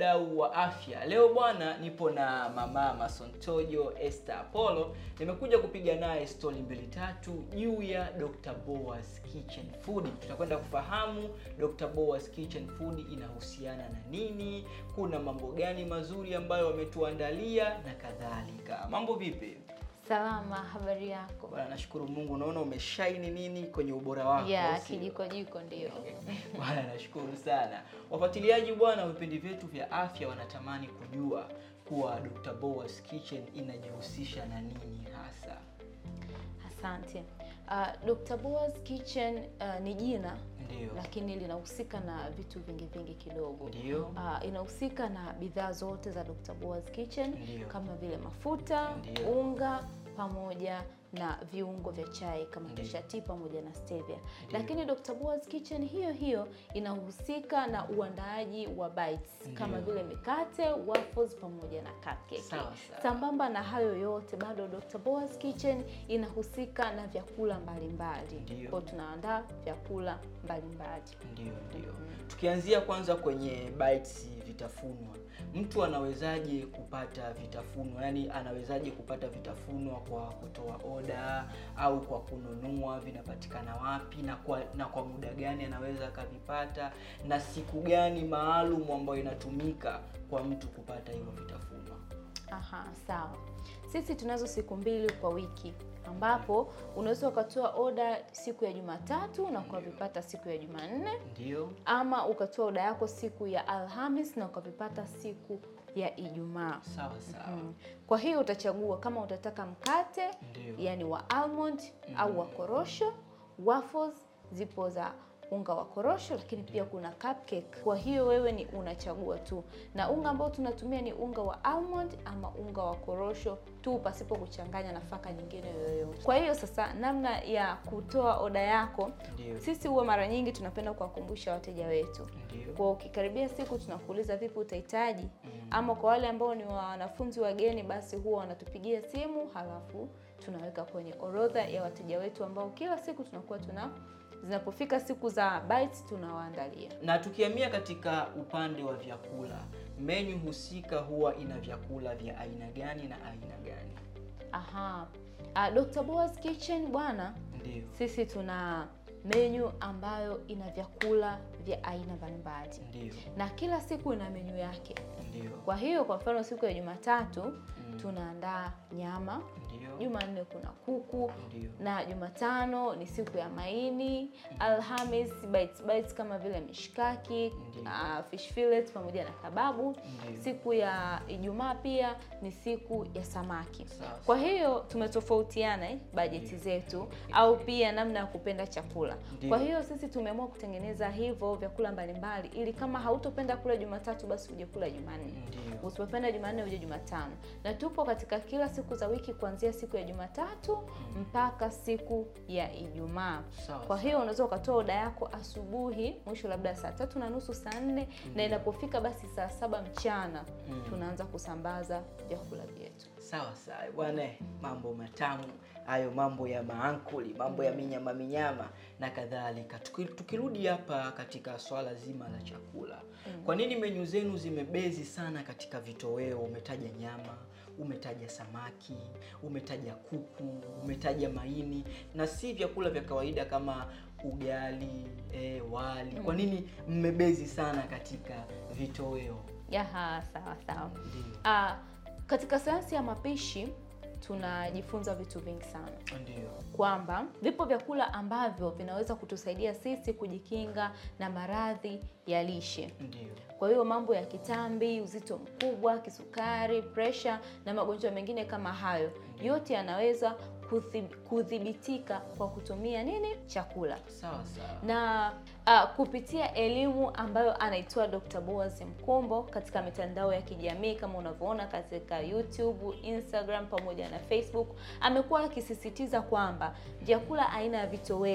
mdau wa afya. Leo bwana, nipo na mama Masontojo Esther Apollo, nimekuja kupiga naye stori mbili tatu juu ya Dr. Boaz Kitchen Food. Tutakwenda kufahamu Dr. Boaz Kitchen Food inahusiana na nini, kuna mambo gani mazuri ambayo wametuandalia na kadhalika. Mambo vipi? Salama, habari yako? Bwana, nashukuru Mungu, naona umeshaini nini kwenye ubora wako. Ya sio? kijiko jiko ndio. Bwana, nashukuru sana. Wafuatiliaji bwana wa vipindi vyetu vya afya wanatamani kujua kuwa Dr. Boaz Kitchen inajihusisha na nini hasa. Asante. Uh, Dr. Boaz Kitchen uh, ni jina Ndio. lakini linahusika na vitu vingi vingi kidogo. Ndio. Uh, inahusika na bidhaa zote za Dr. Boaz Kitchen Ndio. kama vile mafuta, Ndio. unga pamoja na viungo vya chai kama Ndio. kishati pamoja na stevia. Lakini Dr. Boaz Kitchen hiyo hiyo inahusika na uandaaji wa bites kama Ndio. vile mikate, waffles pamoja na cupcake. Sawa, sawa. Sambamba na hayo yote bado Dr. Boaz Kitchen inahusika na vyakula mbalimbali. Ndio. Kwa hiyo tunaandaa vyakula mbalimbali. Ndio, ndio. Tukianzia kwanza kwenye bites vitafunwa, mtu anawezaje kupata vitafunwa? Yaani anawezaje kupata vitafunwa kwa kutoa oda au kwa kununua? Vinapatikana wapi na kwa na kwa muda gani anaweza akavipata, na siku gani maalum ambayo inatumika kwa mtu kupata hivyo vitafunwa? Aha, sawa. Sisi tunazo siku mbili kwa wiki ambapo unaweza ukatoa oda siku ya Jumatatu na ukavipata siku ya Jumanne Ndio, ama ukatoa oda yako siku ya Alhamis na ukavipata siku ya Ijumaa. sawa sawa. Mm. Kwa hiyo utachagua kama utataka mkate Ndio. yani wa almond au wa korosho. Waffles zipo za unga wa korosho, lakini pia kuna cupcake. Kwa hiyo wewe ni unachagua tu, na unga ambao tunatumia ni unga wa almond ama unga wa korosho tu, pasipo kuchanganya nafaka nyingine yoyote. Kwa hiyo sasa, namna ya kutoa oda yako, Ndio. sisi huwa mara nyingi tunapenda kuwakumbusha wateja wetu Ndio. kwa ukikaribia siku tunakuuliza vipi utahitaji, ama kwa wale ambao ni wanafunzi wageni, basi huwa wanatupigia simu, halafu tunaweka kwenye orodha ya wateja wetu ambao kila siku tunakuwa tuna zinapofika siku za bites tunawaandalia. Na tukihamia katika upande wa vyakula, menyu husika huwa ina vyakula vya aina gani na aina gani? Aha. Uh, Dr. Boaz Kitchen bwana, Ndio. sisi tuna menyu ambayo ina vyakula vya aina mbalimbali Ndio. na kila siku ina menyu yake. Ndio. Kwa hiyo kwa mfano siku ya Jumatatu tunaandaa nyama Ndio. Jumanne kuna kuku Ndio. na Jumatano ni siku ya maini. Alhamis bites bites kama vile mishkaki, Ndio. uh, fish fillet pamoja na kababu. Ndio. Siku ya Ijumaa pia ni siku ya samaki. Sawa. Kwa hiyo tumetofautiana eh, bajeti zetu au pia namna ya kupenda chakula. Ndio. Kwa hiyo sisi tumeamua kutengeneza hivyo vyakula mbalimbali ili kama hautopenda kula Jumatatu basi uje kula Jumanne. Ndio. Usipopenda Jumanne uje Jumatano. Na tupo katika kila siku za wiki kuanzia siku ya Jumatatu mpaka siku ya Ijumaa. Sawa, Kwa hiyo unaweza ukatoa oda yako asubuhi, mwisho labda saa tatu na nusu, saa nne na inapofika basi saa saba mchana tunaanza kusambaza vyakula vyetu. Sawa sawa bwana, mambo matamu hayo, mambo ya maankuli, mambo ya minyama minyama na kadhalika. Tuki- Tukirudi hapa katika swala zima la chakula, kwa nini menyu zenu zimebezi sana katika vitoweo? Umetaja nyama, umetaja samaki, umetaja kuku, umetaja maini na si vyakula vya kawaida kama ugali, eh, wali. Kwa nini mmebezi sana katika vitoweo? Yaha, sawa sawa. Ndio, Ah, katika sayansi ya mapishi tunajifunza vitu vingi sana ndio, kwamba vipo vyakula ambavyo vinaweza kutusaidia sisi kujikinga na maradhi ya lishe. ndio. Kwa hiyo mambo ya kitambi, uzito mkubwa, kisukari, presha na magonjwa mengine kama hayo yote yanaweza kuthib- kudhibitika kwa kutumia nini? Chakula Sawa sawa. na uh, kupitia elimu ambayo anaitoa Dr. Boaz Mkumbo katika mitandao ya kijamii kama unavyoona katika YouTube, Instagram pamoja na Facebook, amekuwa akisisitiza kwamba vyakula aina ya vitoweo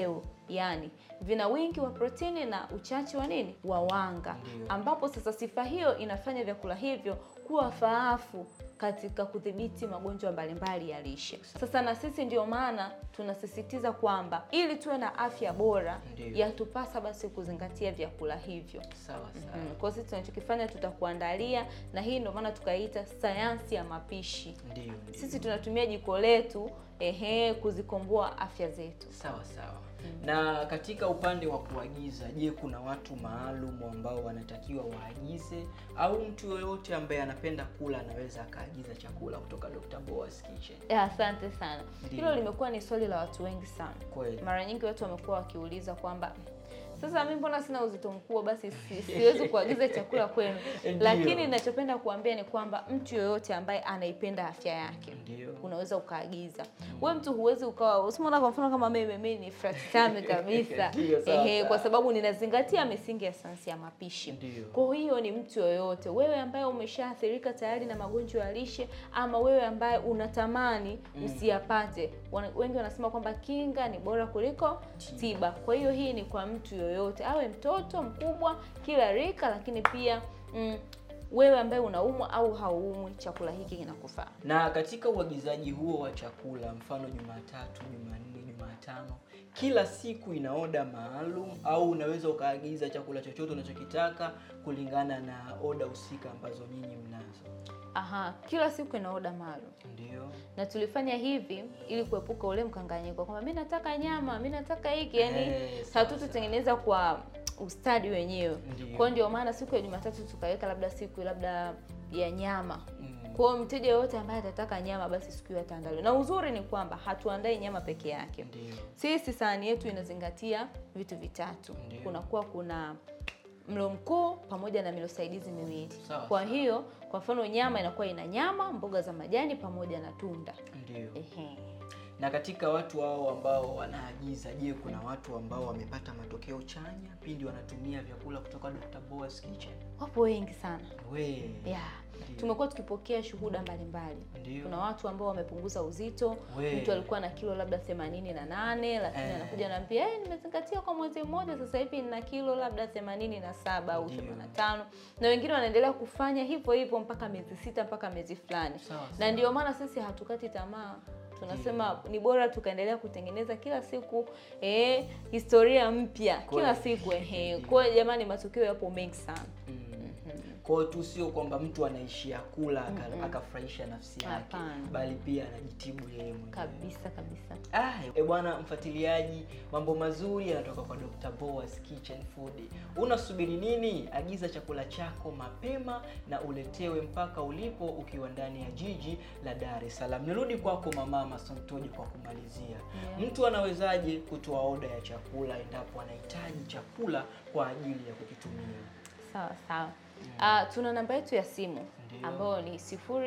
yaani vina wingi wa protini na uchache wa nini wa wanga, Ndiyo. ambapo sasa sifa hiyo inafanya vyakula hivyo kuwa faafu katika kudhibiti magonjwa mbalimbali ya lishe. Sasa na sisi ndio maana tunasisitiza kwamba ili tuwe na afya bora, Ndiyo. yatupasa basi kuzingatia vyakula hivyo. Sawa sawa. Mm, kwa sisi tunachokifanya tutakuandalia, na hii ndio maana tukaita sayansi ya mapishi. Ndio, ndio. Sisi tunatumia jiko letu ehe, kuzikomboa afya zetu. Sawa sawa. Na katika upande wa kuagiza, je, kuna watu maalum ambao wanatakiwa waagize au mtu yoyote ambaye anapenda kula anaweza akaagiza chakula kutoka Dr. Boaz Kitchen? Ya, Asante sana. Ndiyo. Hilo limekuwa ni swali la watu wengi sana. Kweli. Mara nyingi watu wamekuwa wakiuliza kwamba sasa mimi mbona sina uzito mkubwa, basi si, siwezi kuagiza chakula kwenu. Ndiyo. Lakini ninachopenda kuambia ni kwamba mtu yoyote ambaye anaipenda afya yake Ndio. unaweza ukaagiza. Wewe mtu huwezi ukawa usimwona, kwa mfano kama mimi mimi ni fratame kabisa Ndiyo, sawa, ehe, sawa. kwa sababu ninazingatia misingi ya sayansi ya mapishi. Ndiyo. Kwa hiyo ni mtu yoyote, wewe ambaye umeshaathirika tayari na magonjwa ya lishe, ama wewe ambaye unatamani usiyapate. Wana- Wengi wanasema kwamba kinga ni bora kuliko tiba. Kwa hiyo hii ni kwa mtu yoyote, awe mtoto mkubwa, kila rika, lakini pia mm, wewe ambaye unaumwa au hauumwi, chakula hiki kinakufaa. Na katika uagizaji huo wa chakula, mfano Jumatatu, Jumanne, Jumatano, kila siku ina oda maalum au unaweza ukaagiza chakula chochote unachokitaka kulingana na oda husika ambazo nyinyi mnazo? Aha, kila siku ina oda maalum Ndio. na tulifanya hivi ili kuepuka ule mkanganyiko kwamba mi nataka nyama, mi nataka hiki, yani Eh, sawa, hatututengeneza kwa ustadi wenyewe. Ndiyo. Kwa hiyo ndio maana siku ya Jumatatu tukaweka labda siku labda ya nyama. Mm. Kwa hiyo mteja yoyote ambaye atataka nyama basi siku hiyo ataandaliwa. Na uzuri ni kwamba hatuandai nyama peke yake. Ndio. Sisi sahani yetu inazingatia vitu vitatu. Ndiyo. Kunakuwa kuna mlo mkuu pamoja na milo saidizi miwili. Sawa, Kwa sawa. hiyo kwa mfano nyama inakuwa ina nyama, mboga za majani pamoja na tunda. Ndio. Ehe. Na katika watu hao ambao wanaagiza, je, kuna watu ambao wamepata matokeo chanya pindi wanatumia vyakula kutoka Dr. Boaz Kitchen? Wapo wengi sana. We. Yeah. Ndio. Tumekuwa tukipokea shuhuda mbalimbali. Ndio. Kuna watu ambao wamepunguza uzito. We. Mtu alikuwa na kilo labda themanini na nane lakini Eh. anakuja anaambia eh, nimezingatia kwa mwezi mmoja sasa hivi nina kilo labda themanini na saba au Ndio. themanini na tano na wengine wanaendelea kufanya hivyo hivyo mpaka miezi sita mpaka miezi fulani, Sawa, na sawa. ndio maana sisi hatukati tamaa. Tunasema ni bora tukaendelea kutengeneza kila siku eh, historia mpya kila Kweli. siku eh. Ndio. Kwa hiyo jamani, matokeo yapo mengi sana. Mm. Kwa hiyo tu sio kwamba mtu anaishia kula aka- akafurahisha nafsi yake, Hapana. bali pia anajitibu yeye mwenyewe. Kabisa kabisa. Ah, e bwana mfuatiliaji, mambo mazuri yanatoka kwa Dr. Boaz Kitchen Food. Unasubiri nini? Agiza chakula chako mapema na uletewe mpaka ulipo ukiwa ndani ya jiji la Dar es Salaam. Nirudi kwako Mama Masontoji kwa kumalizia. Yeah. Mtu anawezaje kutoa oda ya chakula endapo anahitaji chakula kwa ajili ya kukitumia? Sawa sawa. Ah, tuna namba yetu ya simu Ndiyo. ambayo ni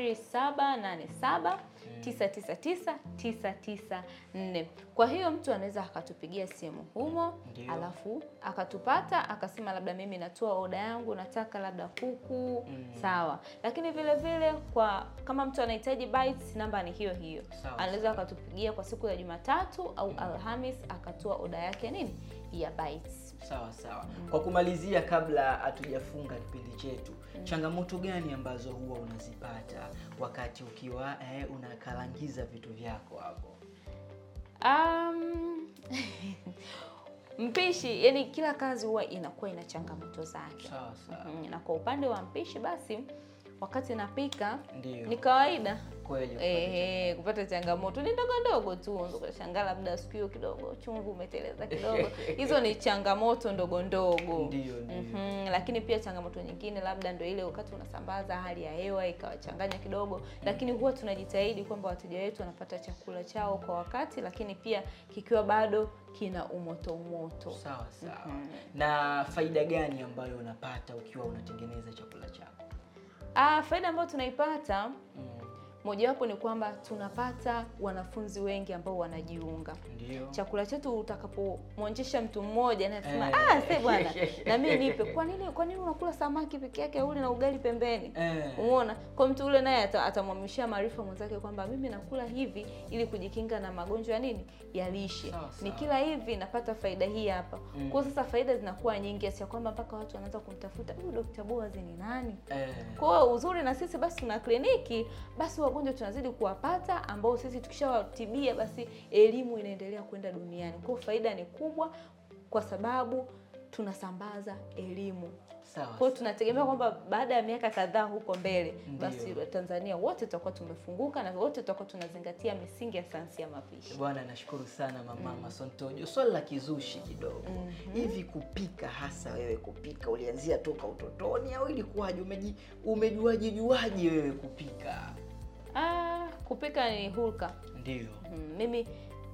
0787 999 994. Kwa hiyo mtu anaweza akatupigia simu humo Ndiyo. alafu akatupata akasema labda mimi natoa oda yangu nataka labda kuku Mm. sawa. Lakini vile vile kwa kama mtu anahitaji bites namba ni hiyo hiyo. Sawa, Anaweza akatupigia kwa siku ya Jumatatu au Alhamis akatoa oda yake nini ya bites. Sawa sawa. Kwa kumalizia, kabla hatujafunga kipindi chetu, changamoto gani ambazo huwa unazipata wakati ukiwa eh, unakalangiza vitu vyako hapo? Um, mpishi yani, kila kazi huwa inakuwa ina changamoto zake. Sawa sawa, Mm, Na kwa upande wa mpishi basi, wakati napika ndio ni kawaida kweli. eh, kupata changamoto ni ndogo ndogo tu, unaweza ukashangaa labda siku hiyo kidogo chumvi umeteleza kidogo. Hizo ni changamoto ndogo ndogo. Ndio ndio. Mhm, lakini pia changamoto nyingine labda ndio ile wakati unasambaza hali ya hewa ikawachanganya kidogo, lakini huwa tunajitahidi kwamba wateja wetu wanapata chakula chao kwa wakati, lakini pia kikiwa bado kina umoto umoto. Sawa sawa. Na faida gani ambayo unapata ukiwa unatengeneza chakula chako? Ah, faida ambayo tunaipata Mm. mojawapo ni kwamba tunapata wanafunzi wengi ambao wanajiunga Ndio. chakula chetu utakapomwonjesha mtu mmoja na anasema Eh. ah, se bwana na mimi nipe. Kwa nini kwa nini unakula samaki peke yake ule na ugali pembeni? Eh. Umeona, kwa mtu ule naye ata- atamwamishia maarifa mwenzake kwamba mimi nakula hivi ili kujikinga na magonjwa ya nini ya lishe. Sawa, sawa. Nikila hivi napata faida hii hapa. Mm. Kwa hiyo sasa faida zinakuwa nyingi kiasi ya kwamba mpaka watu wanaanza kumtafuta huyu Dr. Boaz ni nani? Eh. Kwa hiyo uzuri na sisi basi tuna kliniki, basi wagonjwa tunazidi kuwapata ambao sisi tukishawatibia basi elimu inaendelea kwenda duniani. Kwa hiyo faida ni kubwa kwa sababu tunasambaza elimu. Sawa. Kwa hiyo tunategemea kwamba baada ya miaka kadhaa huko mbele Ndiyo. basi Tanzania wote tutakuwa tumefunguka na wote tutakuwa tunazingatia misingi ya sayansi ya mapishi. Bwana, nashukuru sana mama Masontojo. Swali la kizushi kidogo hivi, kupika hasa wewe, kupika ulianzia toka utotoni au ilikuwaje? Umeji umejuaje juaje wewe kupika? Ah, kupika ni hulka. Ndio Mm, mimi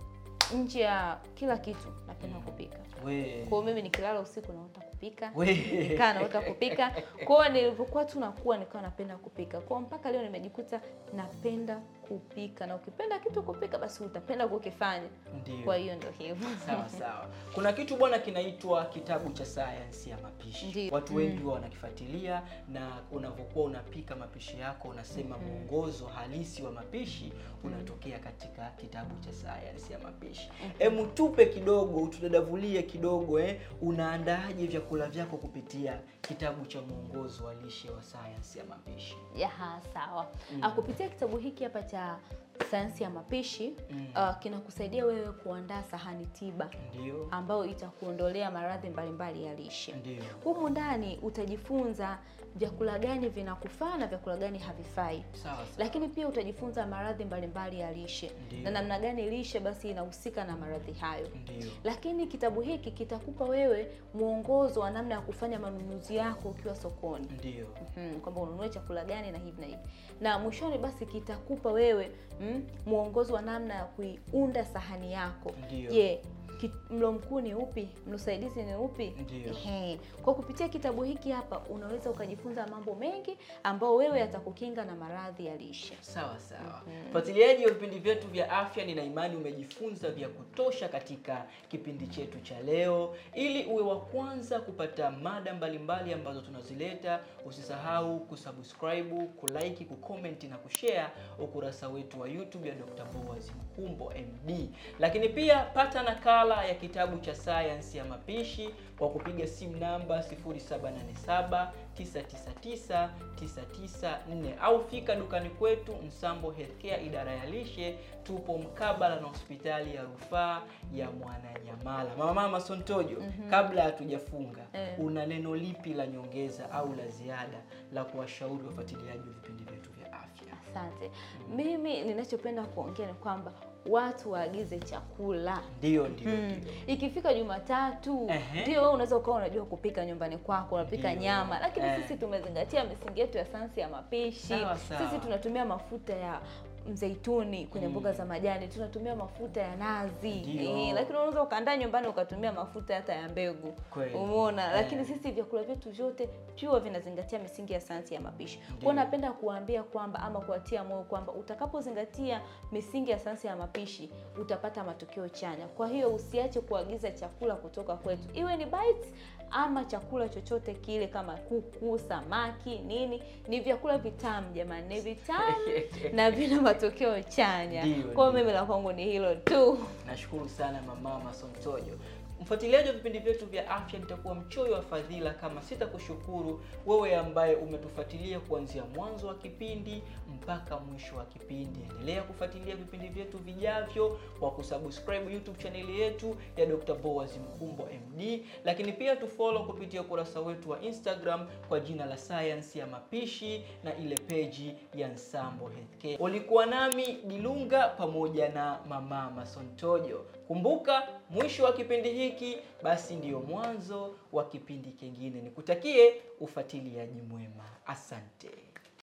nje ya kila kitu napenda kupika. we Kwa hiyo mimi nikilala usiku naota kupika. we Nikaa naota kupika. Kwa hiyo nilipokuwa tu nakuwa nikawa napenda kupika. Kwa hiyo mpaka leo nimejikuta napenda kupika. Na ukipenda kitu kupika basi utapenda kukifanya. ndio. Kwa hiyo ndio hivyo. Sawa sawa. Kuna kitu bwana kinaitwa kitabu cha sayansi ya mapishi. Ndiyo. Watu wengi huwa wanakifuatilia, na unavyokuwa unapika mapishi yako unasema mwongozo halisi wa mapishi unatokea katika kitabu cha sayansi ya mapishi. Emu tupe kidogo, utudadavulie kidogo eh, unaandaaje vyakula vyako kupitia kitabu cha mwongozo wa lishe wa sayansi ya mapishi? Ya, sawa. Ah, kupitia kitabu hiki hapa cha sayansi ya mapishi Mm. ah, kinakusaidia wewe kuandaa sahani tiba Ndio. ambayo itakuondolea maradhi mbalimbali ya lishe. Ndio. Humu ndani utajifunza vyakula gani vinakufaa na vyakula gani havifai. Sawa sawa. Lakini pia utajifunza maradhi mbalimbali ya lishe Ndiyo. na namna gani lishe basi inahusika na maradhi hayo. Ndio. Lakini kitabu hiki kitakupa wewe mwongozo wa namna ya kufanya manunuzi yako ukiwa sokoni. Ndio. Mhm, kwamba ununue chakula gani na hivi na hivi, na mwishoni basi kitakupa wewe mm, mwongozo wa namna ya kuiunda sahani yako. Ndio. Je, ki- mlo mkuu ni upi? Mlo saidizi ni upi? Ndio. Ehe. Kwa kupitia kitabu hiki hapa unaweza ukajifunza mambo mengi ambao wewe yatakukinga na maradhi ya lishe. Sawa sawa. Mfuatiliaji wa vipindi vyetu vya afya, nina imani umejifunza vya kutosha katika kipindi chetu cha leo. Ili uwe wa kwanza kupata mada mbalimbali ambazo tunazileta, usisahau kusubscribe, kulike, kucomment na kushare ukurasa wetu wa YouTube ya Dr. Boaz Mkumbo MD. Lakini pia pata nakala ya kitabu cha sayansi ya mapishi kwa kupiga simu namba 0787 999 994 au fika dukani kwetu Msambo Healthcare idara ya lishe. Tupo mkabala na hospitali ya rufaa ya Mwananyamala. Mama Mama Sontojo, kabla hatujafunga Eh. una neno lipi la nyongeza au la ziada la kuwashauri wafuatiliaji wa vipindi vyetu vya afya? Asante. Mimi ninachopenda kuongea ni kwamba watu waagize chakula Ndio, ndio, Mm. ndio. Ikifika Jumatatu Ehe. ndio wewe unaweza ukawa unajua kupika nyumbani kwako, unapika Ndio. nyama, lakini Eh. sisi tumezingatia misingi yetu ya sayansi ya mapishi. Sawa, sawa. Sisi tunatumia mafuta ya mzeituni kwenye Mm. mboga za majani, tunatumia mafuta ya nazi Ndio. eh, lakini unaweza ukaandaa nyumbani ukatumia mafuta hata ya mbegu Kweli. umeona. Eh. Lakini sisi vyakula vyetu vyote pure vinazingatia misingi ya sayansi ya mapishi. Kwa Ndio. hiyo napenda kuwaambia kwamba ama kuwatia moyo kwamba utakapozingatia misingi ya sayansi ya mapishi utapata matokeo chanya. Kwa hiyo usiache kuagiza chakula kutoka kwetu, iwe ni bites ama chakula chochote kile, kama kuku, samaki, nini. Ni vyakula vitamu jamani, ni vitamu na vina matokeo chanya. Ndio, Kwa hiyo ndio. mimi la kwangu ni hilo tu. Nashukuru sana mama Masontojo. Mfuatiliaji wa vipindi vyetu vya afya, nitakuwa mchoyo wa fadhila kama sitakushukuru wewe ambaye umetufuatilia kuanzia mwanzo wa kipindi mpaka mwisho wa kipindi. Endelea kufuatilia vipindi vyetu vijavyo kwa kusubscribe YouTube chaneli yetu ya Dr. Boaz Mkumbo MD, lakini pia tufollow kupitia ukurasa wetu wa Instagram kwa jina la Science ya Mapishi na ile peji ya Nsambo Healthcare. Ulikuwa nami Dilunga pamoja na mama Masontojo. Kumbuka, mwisho wa kipindi hiki basi ndiyo mwanzo wa kipindi kingine. Nikutakie ufuatiliaji mwema. Asante.